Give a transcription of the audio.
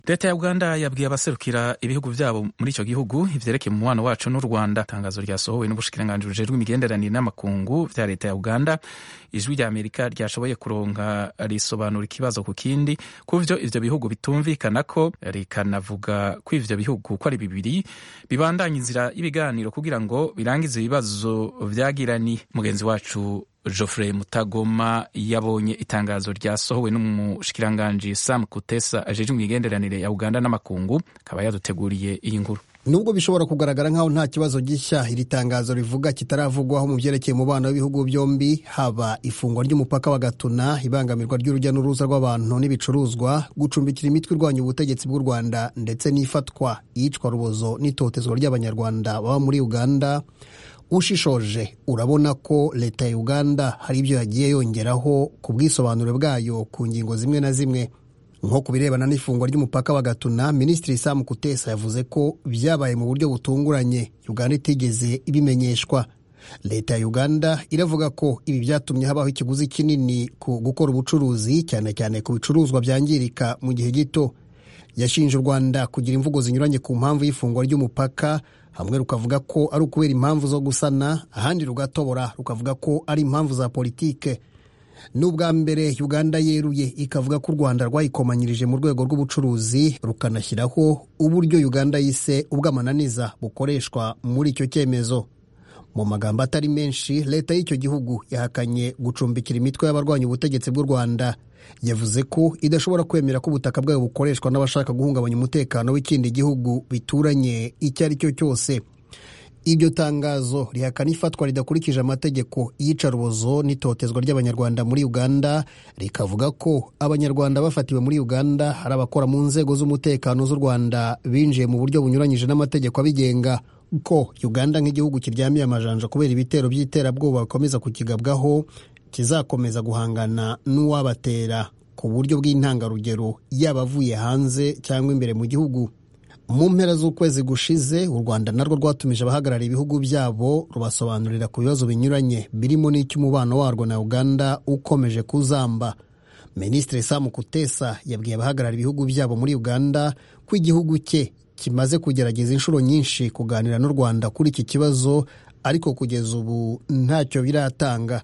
leta ya uganda yabwiye abaserukira ibihugu byabo muri icyo gihugu ivyerekeye umubano wacu n'u rwanda itangazo ryasohowe n'ubushikiranganji bujejwe imigenderanire n'amakungu vya leta ya uganda ijwi rya amerika ryashoboye kuronka risobanura ikibazo ku kindi ku vyo ivyo bihugu bitumvikana ko rikanavuga ko ivyo bihugu ko ari bibiri bibandanya inzira y'ibiganiro kugira ngo birangize ibibazo vyagirani mugenzi wacu Geoffrey Mutagoma yabonye itangazo ryasohowe n'umushikiranganji Sam Kutesa ajejwe imigenderanire ya Uganda n'amakungu akaba yaduteguriye iyi nkuru nubwo bishobora kugaragara nk'aho nta kibazo gishya iri tangazo rivuga kitaravugwaho mu byerekeye umubano w'ibihugu byombi haba ifungwa ry'umupaka wa gatuna ibangamirwa ry'urujya n'uruza rw'abantu n'ibicuruzwa gucumbikira imitwe irwanya ubutegetsi bw'u rwanda ndetse n'ifatwa iyicwa rubozo n'itotezwa ry'abanyarwanda baba muri uganda ushishoje urabona ko leta ya uganda hari ibyo yagiye yongeraho ku bwisobanure bwayo ku ngingo zimwe na zimwe nko ku birebana n'ifungwa ry'umupaka wa gatuna minisitiri sam kutesa yavuze ko byabaye mu buryo butunguranye uganda itigeze ibimenyeshwa leta ya uganda iravuga ko ibi byatumye habaho ikiguzi kinini ku gukora ubucuruzi cyane cyane ku bicuruzwa byangirika mu gihe gito yashinje u rwanda kugira imvugo zinyuranye ku mpamvu y'ifungwa ry'umupaka hamwe rukavuga ko ari ukubera impamvu zo gusana ahandi rugatobora rukavuga ko ari impamvu za politike n'ubwa mbere uganda yeruye ikavuga ko u rwanda rwayikomanyirije mu rwego rw'ubucuruzi rukanashyiraho uburyo uganda yise ubw'amananiza bukoreshwa muri icyo cyemezo mu magambo atari menshi leta y'icyo gihugu yahakanye gucumbikira imitwe y'abarwanya ubutegetsi bw'u rwanda yavuze ko idashobora kwemera ko ubutaka bwayo bukoreshwa n'abashaka guhungabanya umutekano w'ikindi gihugu bituranye icyo ari cyo cyose iryo tangazo rihakana ifatwa ridakurikije amategeko y'iyicarubozo n'itotezwa ry'abanyarwanda muri uganda rikavuga ko abanyarwanda bafatiwe muri uganda hari abakora mu nzego z'umutekano z'u rwanda binjiye mu buryo bunyuranyije n'amategeko abigenga ko uganda nk'igihugu kiryamiye amajanja kubera ibitero by'iterabwoba bikomeza kukigabwaho kizakomeza guhangana n'uwabatera ku buryo bw'intangarugero yaba avuye hanze cyangwa imbere mu gihugu mu mpera z'ukwezi gushize u rwanda narwo rwatumije abahagarariye ibihugu byabo rubasobanurira ku bibazo binyuranye birimo n'icy'umubano warwo na uganda ukomeje kuzamba minisitiri sam kutesa yabwiye abahagarariye ibihugu byabo muri uganda ko igihugu cye kimaze kugerageza inshuro nyinshi kuganira n'u rwanda kuri iki kibazo ariko kugeza ubu ntacyo biratanga